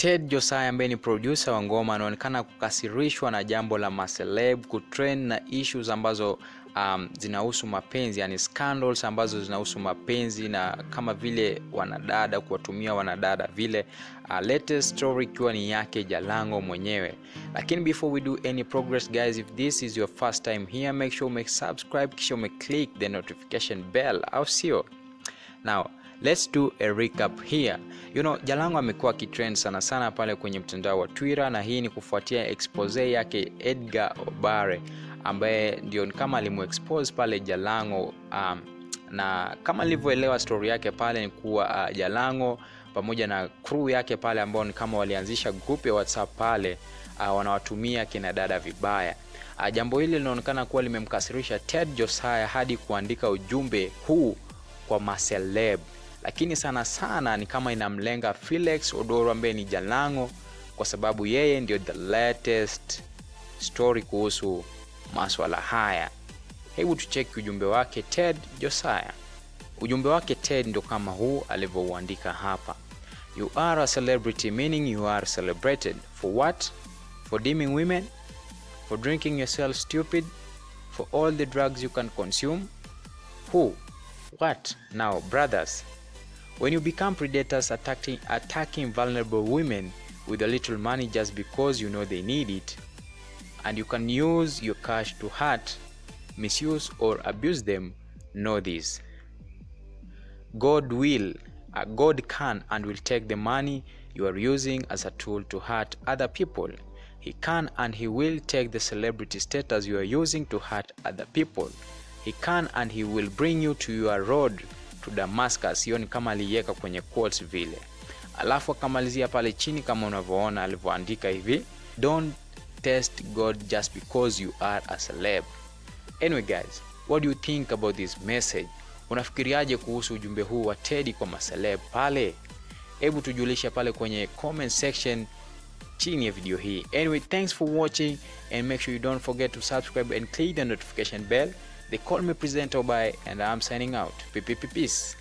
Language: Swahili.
Ted Josiah ambaye ni producer wa ngoma anaonekana kukasirishwa na jambo la maceleb kutrend na issues ambazo um, zinahusu mapenzi yani scandals ambazo zinahusu mapenzi na kama vile wanadada kuwatumia wanadada vile uh, latest story ikiwa ni yake Jalango mwenyewe lakini before we do any progress guys if this is your first time here make sure make subscribe kisha ume click the notification bell au sio now let's do a recap here you know jalango amekuwa akitrend sana sana pale kwenye mtandao wa twitter na hii ni kufuatia expose yake edgar obare ambaye ndio kama alimuexpose pale jalango um, na kama nilivyoelewa story yake pale ni kuwa uh, jalango pamoja na crew yake pale ambao ni kama walianzisha group ya whatsapp pale uh, wanawatumia kina dada vibaya uh, jambo hili linaonekana kuwa limemkasirisha ted josiah hadi kuandika ujumbe huu kwa maceleb lakini sana sana ni kama inamlenga felix odoro ambaye ni jalango kwa sababu yeye ndio the latest story kuhusu maswala haya hebu tucheki ujumbe wake ted josiah ujumbe wake ted ndio kama huu alivyouandika hapa you are a celebrity meaning you are celebrated for what for deeming women for drinking yourself stupid for all the drugs you can consume who what now brothers when you become predators attacking, attacking vulnerable women with a little money just because you know they need it and you can use your cash to hurt misuse or abuse them know this god will uh, god can and will take the money you are using as a tool to hurt other people he can and he will take the celebrity status you are using to hurt other people he can and he will bring you to your road to damascus hiyo ni kama aliiweka kwenye quotes vile alafu akamalizia pale chini kama unavyoona alivyoandika hivi don't test god just because you are a celeb anyway guys what do you think about this message unafikiriaje kuhusu ujumbe huu wa tedi kwa maceleb pale hebu tujulishe pale kwenye comment section chini ya video hii anyway thanks for watching and make sure you don't forget to subscribe and click the notification bell they call me presenter by and i'm signing out peace